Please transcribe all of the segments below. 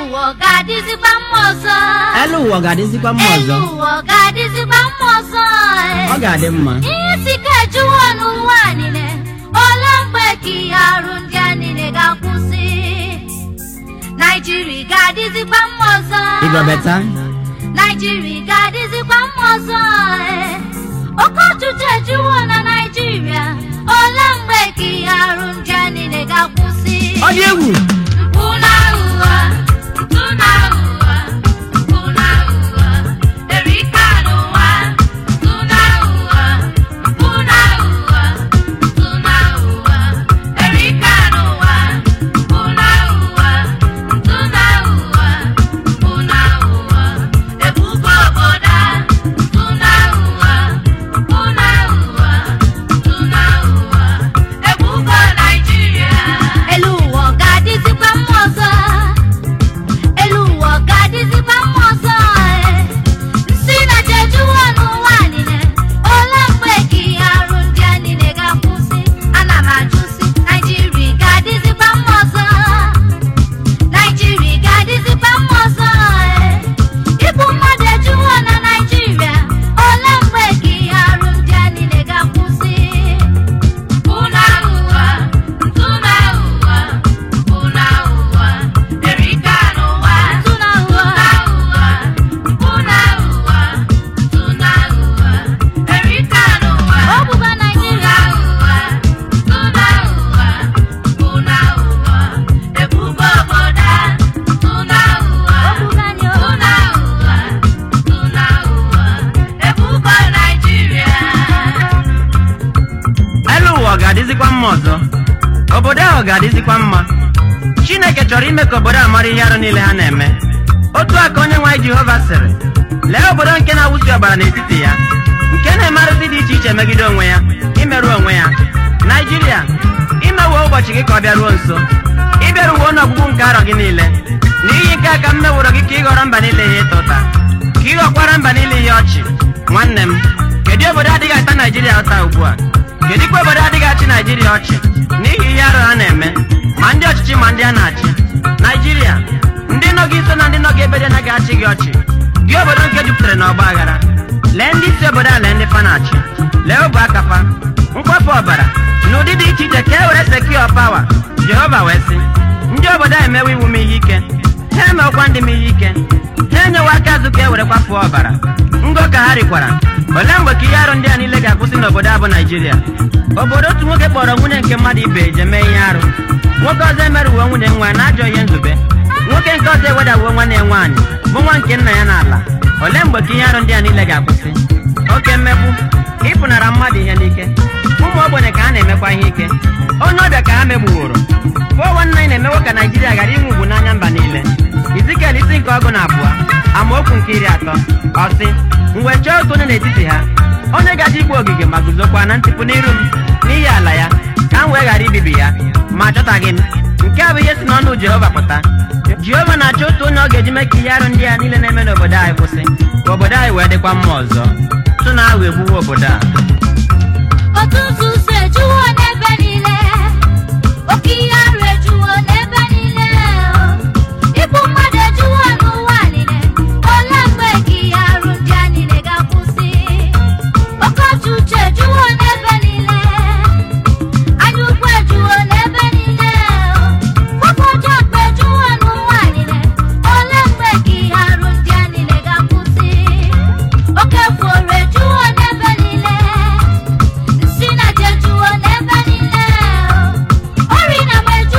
ụwa ọ ga-adịzikwa mma ọzọ elu ụwa ọ ga-adịzikwa mma elu ọzọ ụwa ọ ga-adịzikwa mma ọzọ ọ ga-adị mma ihe isi ike ejuwo n'ụwa niile ole mgbe ka ihe arụ ndị a niile ga-akwụsị naijiria ga-adịzikwa mma ọzọ ịgọbeta naijiria ga-adịzikwa mma ọzọ ee. oke ọchịchị ejuwo na naijiria ole mgbe ka ihe arụ ndị a niile ga-akwụsị ọ dị egwu mpụ na ụgha mpụ na ụgha mpụ na ụgha erika n'ụwa mpụ na ụgha mpụ na ụgha mpụ na ụgha erika n'ụwa mpụ na ụgha mpụ na ụgha mpụ na ụgha ebubo obodo a mpụ na ụgha mpụ na ụgha mpụ na ụgha ebubo naijiria elu ụwa ọ ga-adịzikwa mma ọzọ elu ụwa ọ ga-adịzikwa mma ọzọ ee. nsị na jejuwo n'ụwa niile ole mgbe ka ihe arụ ndị a niile ga-akwụsị ana m ajụ si naijiria ga-adịzikwa mma ọzọ naijiria ga-adịzikwa mma ọzọ ee. igbu mmadụ ejuwo na naijiria ole mgbe ka ihe arụ ndị a niile ga-akwụsị Una ụgha, ntụna ụgha, una ụgha, erika n'ụwa. Ntụna ụgha, una ụgha, ntụna ụgha, erika n'ụwa. Ọ bụkwa Naịjirịa. Ntụna ụgha, una ụgha, ebubo obodo a. Ntụna ụgha, ntụna ụgha, ntụna ụgha, ebubo Naịjirịa. elu ụwa ọ ga-adịzikwa mma ọzọ obodo ahụ ga-adịzikwa mma chineke chọrọ ime ka obodo a mara ihe arụ niile ha na-eme otu a ka onye nwe anyị jehova sịrị lee obodo nke na-awụsi ọbara n'etiti ya nke na-eme arụsị dị iche iche megide onwe ya imerụ onwe ya naijiria imewo ụbọchị gị ka ọ bịaruo nso ịbịaruwo n'ọgwụgwụ nke arọ gị niile n'ihi nke a ka m meworo gị ka ị ghọrọ mba niile ihe ịta ụta ka ị ghọkwara mba niile ihe ọchị nwanne m kedu obodo adịghị ata naijiria ụta ugbu a kedụkwa obodo adịghị achị naijiria ọchị n'ihi ihe arụ ha na-eme ma ndị ọchịchị ma ndị a na-achị naijiria ndị nọ gị nso na ndị nọ gị ebe dị anaghị achị gị ọchị gị obodo nke jupụtara na ọgba aghara lee ndị isi obodo a lee ndị fa na-achị lee obu akafa mkpọpụ ọbara na ụdị dị iche iche ka e were sekio pawa jehova wee sị ndị obodo a emewe iwu m ihe ike ha emewekwa ndị m ihe ike ha enyewa aka azụ ka e were kwafuo ọbara ngo ka ha rikwara olee mgbe ka ihe arụ ndị a niile ga-akwụsị n'obodo a bụ naijiria obodo otu nwoke kpọrọ nwunye nke mmadụ ibe eje mee ihe arụ nwoke ọzọ emerụwo nwunye nwa na ajọ ihe nzube nwoke nke ọzọ ewedawuo nwanne ya nwaanyị bụ nwa nke nna ya n'ala olee mgbe ka ihe arụ ndị a niile ga-akwụsị oke mmegbu ịpụnara mmadụ ihe n'ike ụmụ ogbenye ka ha na-emekwa ihe ike onye ọbịa ka ha megbuworo fụọ nna na-emewo ka naijiria ghara inwe ugwu n'anya mba niile izikel isi nke ọgụ na abụọ amaokwu nke iri atọ ọ sị mgbe chọọ otu onye n'etiti ha onye gaji igbu ogige ma guzokwa na ntịpụ n'iru m n'ihi ala ya ka m wee ghara ibibi ya ma achọtaghị m nke a bụ ihe si n'ọnụ jehova pụta jehova na-achọ otu onye ọ ga-eji mee ka ihe arụ ndị a niile na-eme n'obodo anyị kwụsị ka obodo anyị wee dịkwa mma ọzọ tụ na ahụ egbuwe obodo a otu nzuzo ejuwo n'ebe niile oke ihe arụ ejuwo n'ebe niile igbu mmadụ ejuwo n'ụwa niile ole mgbe ka ihe arụ ndị a niile ga-akwụsị oke ọchịchị ejuwo n'ebe niile anya ukwu ejuwo n'ebe niile nwoke ọjọọ kpa ejuwo n'ụwa niile ole mgbe ka ihe arụ ndị a niile ga-akwụsị oke efuoro ejuwo n'ebe niile nsị na jejuwo n'ebe niile ori na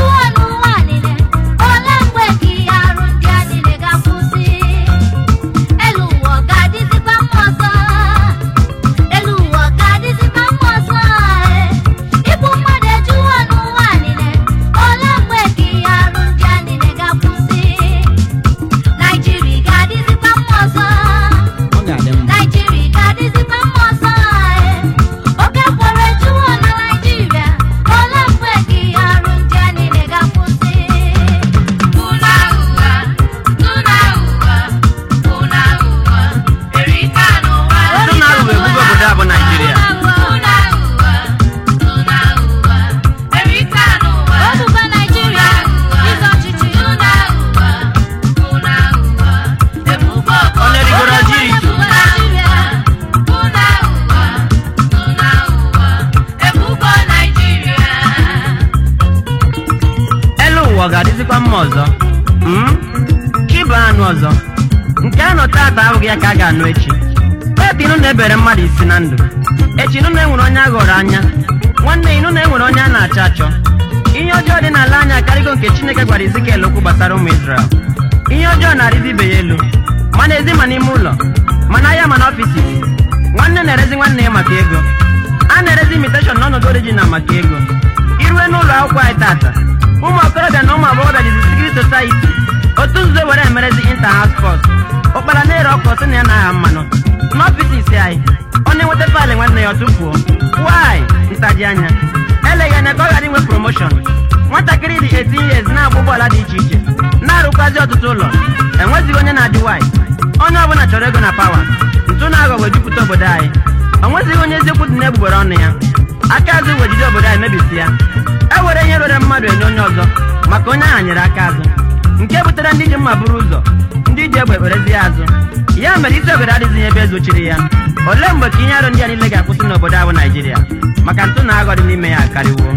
ụwa ọ ga-adịzikwa mma ọzọ Mm? chi bụ anụ ọzọ nke a nọ taata abụghị ya ka a ga-anụ echi taata inụ na-ebere mmadụ isi na ndụ echi inụ na-enwere onye a ghọrọ anya nwanne inụ na-enwere onye a na-achọ achọ ihe ọjọọ dị n'ala anya akarịgo nke chineke gwara izikel okwu gbasara ụmụ Izrel ihe ọjọọ na-arịzi ibe ya elu ma n'ezi ma n'ime ụlọ ma n'ahịa ma n'ọfisi nwanne na-erezi nwanne ya maka ego a na-erezi imiteshọn n'ọnọdụ orijinal maka ego irue n'ụlọ akwụkwọ anyị tata ụmụ okorobịa na ụmụ agbọghọbịa jizi sikiri sosaiti otu nzuzo were emerezi inta haus spọt ụkpara na-ere ọkụ sị na ya na-agha mmanụ n'ọfisi isi anyị ọ na-enweta faịlụ nwanne ya ọ tụfuo wai ntaji anya eleghị anya ka ọ ghara inwe promoshọn nwatakịrị dị 18 years na-agba ụgbọala dị iche iche na-arụkwazi ọtụtụ ụlọ enwezighị onye na-adị wai onye ọbụla chọrọ ego na pawa ntụ na aghọ wee jupụta obodo anyị o nwezighị onye eziokwu dị n'egbugbere ọnụ ya aka azụ wee jide obodo anyị mebisi ya e were ihe rere mmadụ enye onye ọzọ maka onye ahụ nyere aka azụ nke butere ndị ji mma buru ụzọ ndị ji egbe ekperezi ya azụ ya mere isi obodo adịghị ebe ezochiri ya olee mgbe ka ihe arụ ndị a niile ga-akwụsị n'obodo ahụ naijiria maka ntụ na aghọ dị n'ime ya akarịwo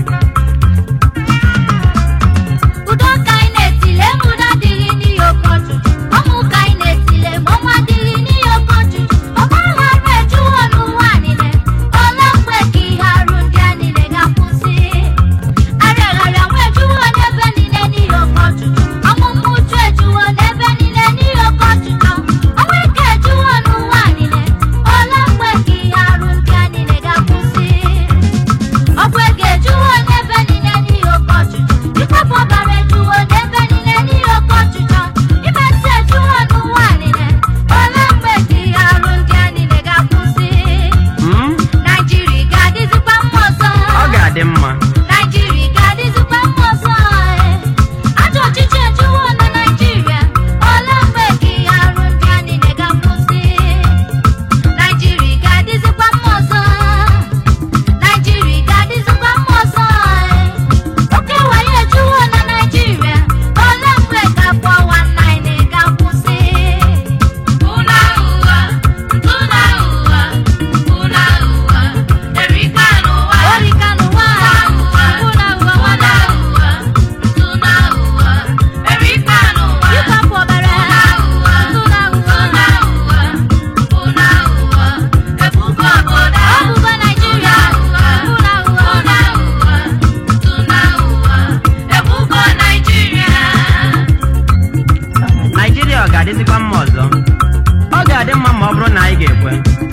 udo ka anyị na-etile ma udo adịghị n'ihi oke ọchụchụ ọmụ ka anyị na-etile ma ọnwa adịghị n'ihi oke ọchụchụ ọgbaghara ejuwo n'ụwa niile ole mgbe ka ihe arụ ndị a niile ga-akwụsị arịagharịa nwa ejuwo n'ebe niile n'ihi oke ọchụchụ ọmụmụ uchu ejuwo n'ebe niile n'ihi oke ọchụchụ ọnwa ike ejuwo n'ụwa niile ole mgbe ka ihe arụ ndị a niile ga-akwụsị ọgwụ ego ejuwo n'ebe niile n'ihi oke ọchịchọ ịkwapụ ọbara ejuwo n'ebe niile n'ihi oke ọchịchọ imesi ejuwo n'ụwa niile ole mgbe ka ihe arụ ndị a niile ga-akwụsị Mm? naijiria ga-adịzikwa mma ọzọ ọ ga-adị mma naijiria ga-adịzikwa mma ọzọ ee. ajọ ọchịchị ejuwo na naijiria ole mgbe ka ihe arụ ndị a niile ga-akwụsị naijiria ga-adịzikwa mma ọzọ naijiria ga-adịzikwa mma ọzọ ee. oke wayo ejuwo na naijiria ole mgbe ka afọ nwanne ga-akwụsị Una ụwa, ntụna ụwa, una ụwa, erika n'ụwa. orika n'ụwa ụwa, ụwa ụwa una nwana ụwa, ntụna ụwa, erika n'ụwa. ịkwapụ ọbara Una ụwa, ntụna ntụna ụwa ụwa, una ụwa, ebubo obodo. ọbụba naijiria Una ụwa, ụna ụwa una ụwa, ntụna ụwa, ebubo Naịjirịa. naijiria ọ ga-adịzikwa mma ọzọ ọ ga-adị mma ma ọ bụrụ na anyị ga-ekwe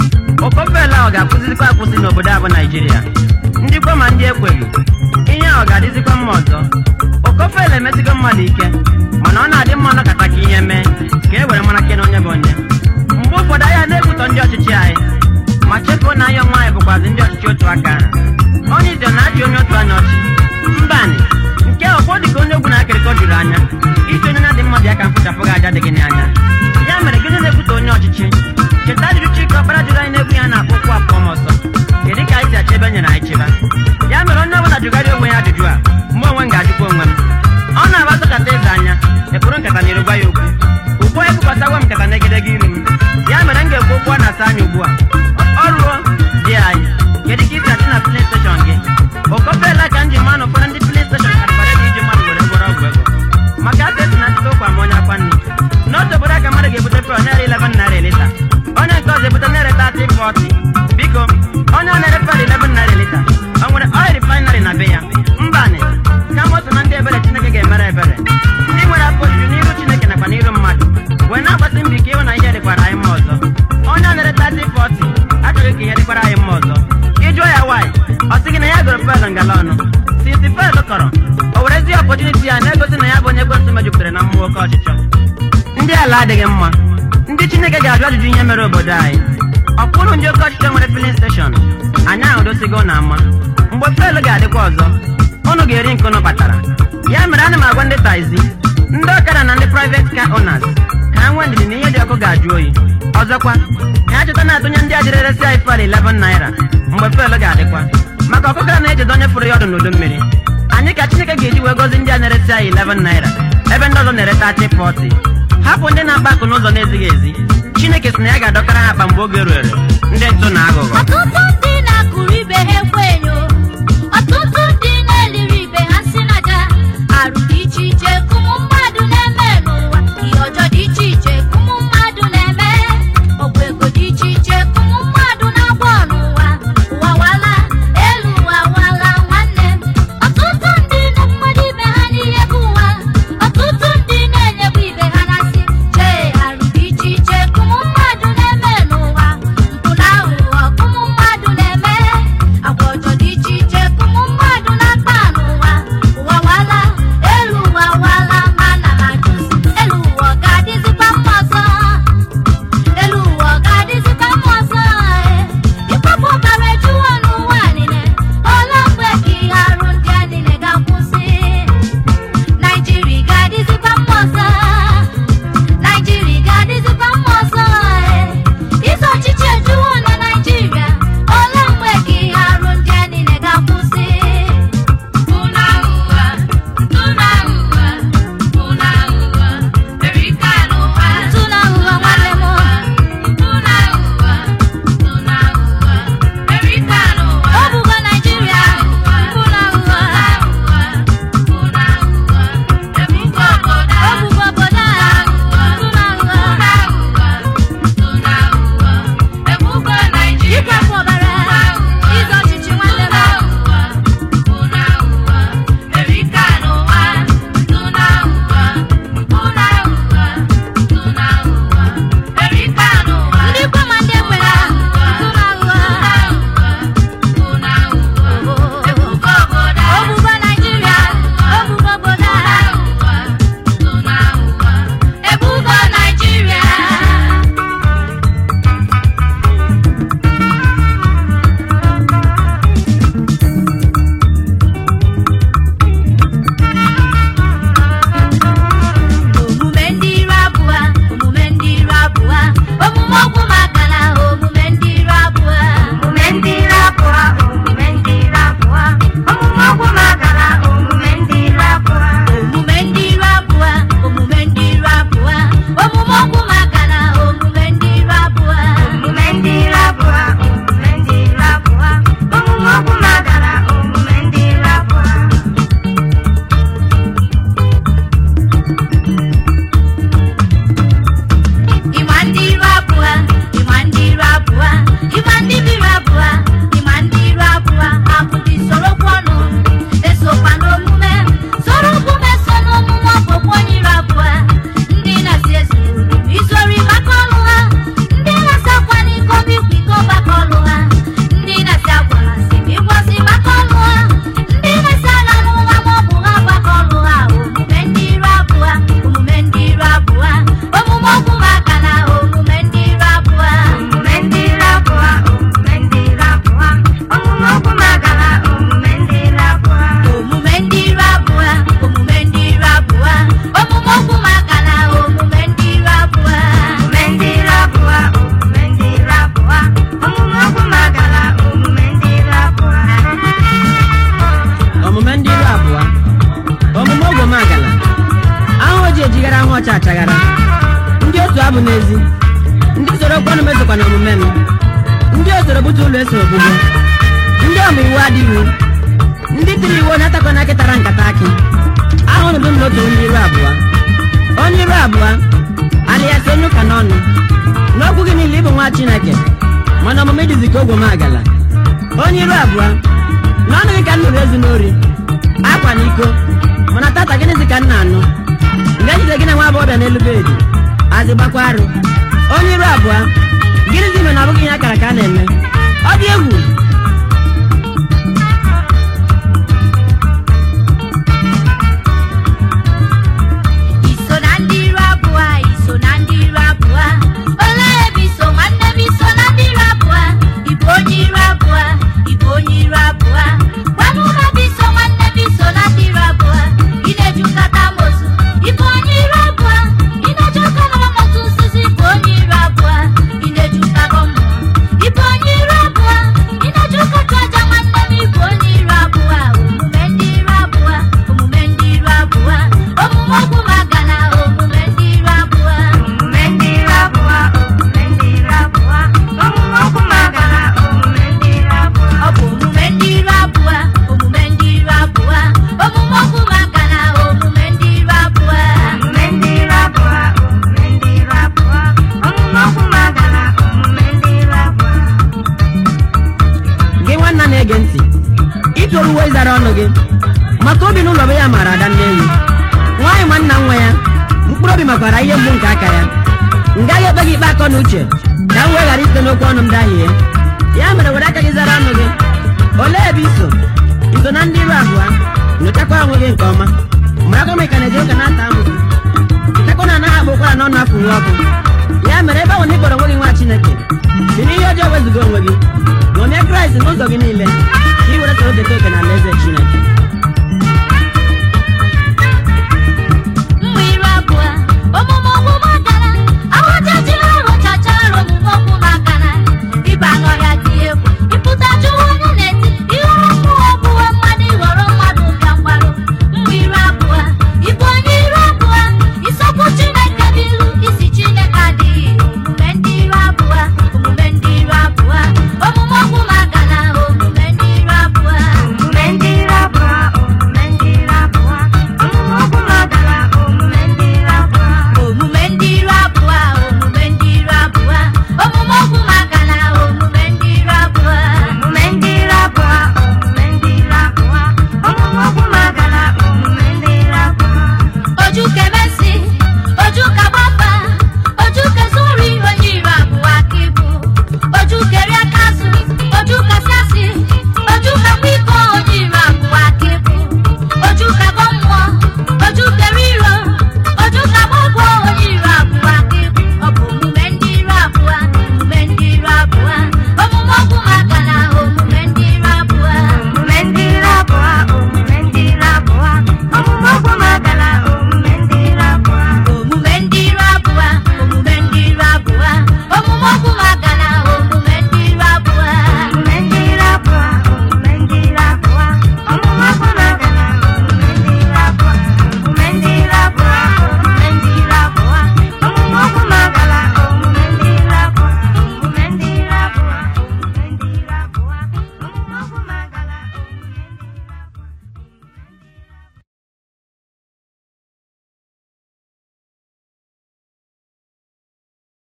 okofela ọ ga-akwụsịzikwa akwụsị n'obodo a bụ naijiria ndị kwe ma ndị ekweghị ihe a ọ ga-adịzikwa mma ọzọ okofela emesigo mmadụ ike mana ọ na-adị mma ọnọkọta ka ihe mee ka e were mara ke na onye bụ onye mgbe ụfọdụ anyị na-ekwutọ ndị ọchịchị anyị ma chefuo na anyị onwe anyị bụkwazi ndị ọchịchị otu aka ahụ onye ise na-achị onye otu anya ọchị mbanị nke ọkwọ dị ka onye ogwu na-akịrịkọ juru anya isi onye na-adị mmadụ ya ka mkpochapụghị aja dị gị n'anya ya mere gịnị na-ekwute onye ọchịchị cheta ajụjụ chike ọkpara jụrụ anyị na-egwu ya na-akpọ okwu apụọ m ọsọ kedu ka anyị si achọ ebe nyere anyị chịba ya mere onye ọbụla jụgarị onwe ya ajụjụ a mgbe onwe m ga-ajụkwa onwe m ọ na-agbasọchata eze anya ekpụrụ nkata na gwa ya okwu ugbu a ekwukọtawa m nkata n'egedege iru m ya mere m ga-ekwu okwu a na-asa anya ugbu a ọ ruo dị anyị kedu ka isi achị na filin steshọn gị okofeela ka m ji maa na ụfọdụ ndị filin steshọn karịbara ego iji mmadụ were gwọrọ ọgwụ ego maka afọ esi na ntụtụ ụkwa ma onye akwa nri n'otu obodo aka mmadụ ga-ebute pel naira 11 naira elita onye nke ọzọ ebute naira 30 40 biko onye ọ na-ere pel 11 naira elita o nwere oil refinery na be ya mbanị kama otu na ndị ebere chineke ga-emere ebere ndị nwere afọ ojuju n'iru chineke nakwa n'iru mmadụ wee na-agbasi mbọ ike ịhụ na ihe dịkwara anyị mma ọzọ onye ọ na-ere 30 40 achọghị ka ihe dịkwara anyị mma ọzọ ịjụọ ya nwaanyị ọ sị gị na ya gụrụ pel ngala ọnụ sinsi pel kọrọ o werezi ọpọchuniti ya na-egosi na ya bụ onye ekwentị mejupụtara na mmụọ oke ọchịchọ ndị ala adịghị mma ndị chineke ga-ajụ ajụjụ ihe mere obodo anyị ọkwụrụ ndị oke ọchịchọ nwere filin steshọn anyị ahụdosigo na ama mgbe fel ga-adịkwa ọzọ unu ga-eri nke unu kpatara ya mere ana m agwa ndị taizi ndị ọkada na ndị private car owners ka ha nwee ndidi na ihe dị ọkụ ga-ajụ oyi ọzọkwa ha cheta na-atụnye ndị a jiri eresi anyị fel 11 naira mgbe fel ga-adịkwa maka ọkụkọ a na-echeta onye fụrụ ya ọdụ n'udu mmiri anyị ka chineke ga-eji wee gozi ndị a na-eresi anyị 11 naira ebe ndị ọzọ na-ere 30 40 hapụ ndị na-akpa akụ n'ụzọ na-ezighị ezi chineke sị na ya ga-adọkara ha akpa mgbe oge ruere ndị ntụ na aghụghọ ọtụtụ ndị na-akụrụ ibe ha ekwenyo ọtụtụ ndị na-eliri ibe ha si n'aja arụ dị iche iche ka ụmụ mmadụ na-eme n'ụwa ihe ọjọọ dị iche iche ka ụmụ mmadụ na-eme ọgwụ ego dị iche iche ka ụmụ mmadụ na-agba n'ụwa ụwa wala elu ụwa wala nwanne m ọtụtụ ndị nụ mmadụ ibe ha n'ihe bụ ụwa ọtụtụ ndị na-enyekwa ibe ha na-asị chee arụ dị iche iche ka ụmụ mmadụ na-eme n'ụwa mpụ na aghụghọ ka ụmụ mmadụ na-eme agwa ọjọọ dị iche iche ka ụmụ mmadụ na-akpa n'ụwa ụwa wala elu ụwa wala ma na na-ajụzi elu ụwa ọ ga-adịzikwa mma ọzọ elu ụwa ọ ga-adịzikwa mma ọzọ ee ịkpọpụ ọbara ejuwo n'ụwa niile ole mgbe ka ihe arụ ndị a niile ga-akwụsị naijiria ga-adịzikwa mma ọzọ naijiria ga-adịzikwa mma ọzọ ee ize ọchịchị ejuwo na naijiria ole mgbe ka ihe arụ ndị a niile ga-akwụsị Una ụwa, una ụwa, una ụwa, erika n'ụwa. ntụ na ahụhụ nwanne m Una ụwa, una ụwa, erika n'ụwa. ọ bụgo naijiria mpụ na ahụhụ Una ụwa, ebuka obodo ọ a. bụgo obodo a ntụ na ahụhụ Una ụwa, ebuka Naịjirịa. ịkwapụ ọbara ize ọchịchị nwanne m Una ụwa, erika n'ụwa. Una ụwa, una ụwa, una ụwa, erika n'ụwa. ndị ikwe ma ndị ekwere ntụ na ahụhụ Una ụwa, ebuka obodo ọ a. bụgo naijiria ọ bụgo obodo a ebugo Naịjirịa omume ndị iro abụọ omume ndị iro abụọ omume ọgwụ maka na omume ndị iro abụọ omume ndị ire abụọ omume ndị ire abụọ omume ọgwụ magara omume ndị ire abụọ omume ndị iro abụọ omume ndị iro abụọ omume ọgwụ maka na omume ndị iro abụọ omume ndị ire abụọ omume ndị ire abụọ omume ọgwụ magara omume ndị ire abụọ ịma ndị iro abụọ ịma ndị iro abụọ ịma ndị biri abụọ ịma ndị iro abụọ abụ dị sorokwa ọnụ esokwa n'omume soro omume so n'omume ọbụkwa onye iro abụọ ndị na-asị ezuru izori maka ọlụ ha ndị na-asị akwa n'iko bikwa iko maka ọlụ ha ndị na-asị agwara sị ma ịgwasị maka ọlụ ha ndị na-asị ala n'ụwa ma ọ bụ ha maka ọlụ ha omume ndị iro abụọ omume ndị iro abụọ omume ọgwụ maka na omume ndị iro abụọ omume ndị ire abụọ omume ndị ire abụọ omume ọgwụ magara omume ndị ire abụọ omume ndị iro abụọ omume ndị iro abụọ omume ọgwụ maka na omume ndị iro abụọ omume ndị ire abụọ omume ndị ire abụọ omume ọgwụ magara omume ndị ire abụọ omume ndị iru abụọ omume ogwomagala ahụ ji ejighara ahụ ọcha achaghara ndị otu abụ n'ezi ndị soro kwanụ mezokwa na omume m ndị osoro bute ụlọ eso ogbugbo ndị ọma iwu adịghị ndị tiri iwu onye atakọ na akịtara nkata akị ahụrụ bụ m n'otu onye iru abụọ onye iru abụọ alias onye ụka n'ọnụ n'okwu gị niile ịbụ nwa chineke mana omume dịzi ka ogwomagala onye iru abụọ n'ọnụ gị ka m nụrụ ezi n'ori akwa na iko mana tata gịnịzi ka m na-anụ nga ejide gị na nwa agbọghọbịa n'elu bedi azị gbakwa arụ onye iru abụọ gịnịzi mere na ọ bụghị ihe akara ka a na-eme ọ dị egwu iso na ndị iro abụọ iso na ndị iro abụọ olee ebe iso nwanne m iso na ndị iro abụọ ịbụ onye iro abụọ ịbụ onye iro abụọ gwanụ m ebe iso nwanne m iso na ndị iro abụọ ị na-eju nkata amosu ịbụ onye iro abụọ ị na-eju nkata amosu nzuzu ịbụ onye iro abụọ ị na-eju nkata mmụọ ịbụ onye iro abụọ ị na makwara ihe mgbu nke aka ya m gaghị ekpe gị ikpe akọ na uche ka m wee ghara isite n'okwu ọnụ m dahie ya mere were aka gị zara ọnụ gị olee ebe iso iso na ndị iru abụọ nyochakwa onwe gị nke ọma marakwa ma ị ka na-eji ụka na-ata amụ chetakwa na anaghị akpụ ụkwara n'ọnụ afọ uwe ọkụ ya mere ebe ahụ na ịkpọrọ onwe gị nwa chineke si n'ihe ọjọọ wezụga onwe gị ṅomie kraịst n'ụzọ gị niile ka ị were soro deta oke na alaeze chineke